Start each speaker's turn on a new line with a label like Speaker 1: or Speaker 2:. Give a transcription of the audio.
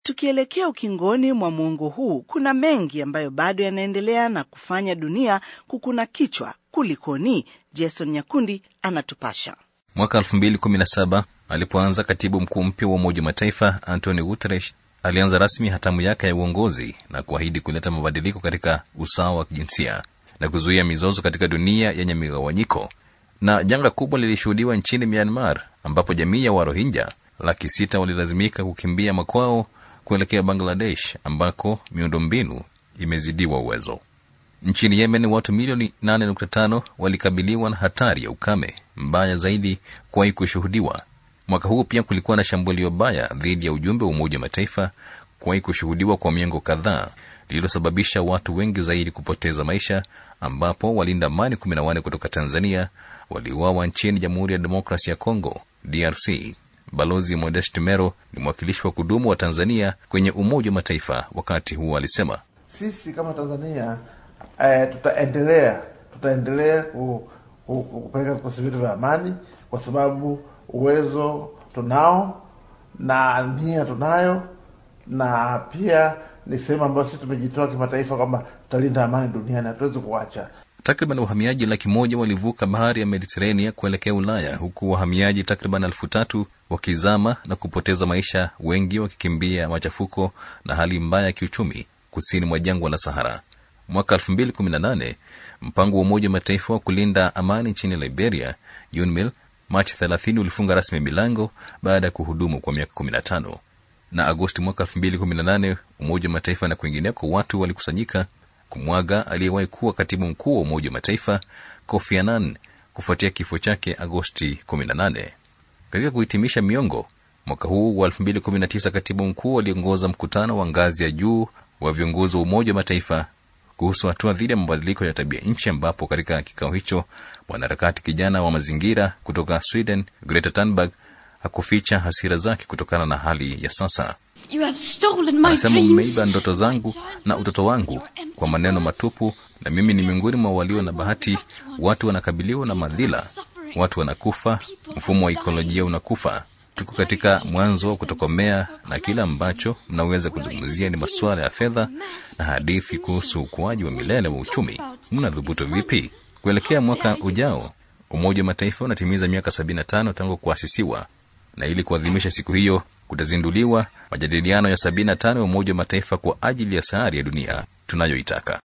Speaker 1: Tukielekea ukingoni mwa muongo huu, kuna mengi ambayo bado yanaendelea na kufanya dunia kukuna kichwa. Kulikoni? Jason Nyakundi anatupasha.
Speaker 2: Mwaka 2017 alipoanza katibu mkuu mpya wa Umoja wa Mataifa Antonio Guterres alianza rasmi hatamu yake ya uongozi na kuahidi kuleta mabadiliko katika usawa wa kijinsia na kuzuia mizozo katika dunia yenye migawanyiko. Na janga kubwa lilishuhudiwa nchini Myanmar ambapo jamii ya Warohinja laki sita walilazimika kukimbia makwao kuelekea Bangladesh ambako miundombinu imezidiwa uwezo. Nchini Yemen watu milioni 8.5 walikabiliwa na hatari ya ukame mbaya zaidi kuwahi kushuhudiwa. Mwaka huu pia kulikuwa na shambulio baya dhidi ya ujumbe wa Umoja wa Mataifa kuwahi kushuhudiwa kwa miongo kadhaa, lililosababisha watu wengi zaidi kupoteza maisha, ambapo walinda amani 14 kutoka Tanzania waliuawa nchini Jamhuri ya Demokrasia ya Kongo, DRC. Balozi Modest Mero ni mwakilishi wa kudumu wa Tanzania kwenye Umoja wa Mataifa. Wakati huo alisema,
Speaker 3: sisi kama Tanzania eh, tutaendelea tutaendelea ku, ku, kupeleka vikosi vyetu vya amani kwa sababu uwezo tunao na nia tunayo, na pia ni sehemu ambayo sisi tumejitoa kimataifa kwamba tutalinda amani duniani, hatuwezi kuacha.
Speaker 2: Takriban wahamiaji laki moja walivuka bahari ya Mediterania kuelekea Ulaya, huku wahamiaji takriban elfu tatu wakizama na kupoteza maisha, wengi wakikimbia machafuko na hali mbaya ya kiuchumi kusini mwa jangwa la Sahara. Mwaka 2018 mpango wa Umoja wa Mataifa wa kulinda amani nchini Liberia, UNMIL, Machi 30 ulifunga rasmi milango baada ya kuhudumu kwa miaka 15. Na Agosti mwaka 2018 Umoja wa Mataifa na kwingineko watu walikusanyika kumwaga aliyewahi kuwa katibu mkuu wa Umoja wa Mataifa Kofi Annan kufuatia kifo chake Agosti 18. Katika kuhitimisha miongo mwaka huu wa 2019, katibu mkuu aliongoza mkutano wa ngazi ya juu wa viongozi wa Umoja wa Mataifa kuhusu hatua dhidi ya mabadiliko ya tabia nchi, ambapo katika kikao hicho mwanaharakati kijana wa mazingira kutoka Sweden Greta Thunberg hakuficha hasira zake kutokana na hali ya sasa. Anasema, mmeiba ndoto zangu na utoto wangu kwa maneno matupu, na mimi ni miongoni mwa walio na bahati. Watu wanakabiliwa na madhila, watu wanakufa, mfumo wa ikolojia unakufa. Tuko katika mwanzo wa kutokomea, na kile ambacho mnaweza kuzungumzia ni masuala ya fedha na hadithi kuhusu ukuaji wa milele wa uchumi. Mnadhubutu vipi? Kuelekea mwaka ujao, Umoja wa Mataifa unatimiza miaka 75 tangu kuasisiwa, na ili kuadhimisha siku hiyo kutazinduliwa majadiliano ya 75 ya Umoja wa Mataifa kwa ajili ya sayari ya dunia tunayoitaka.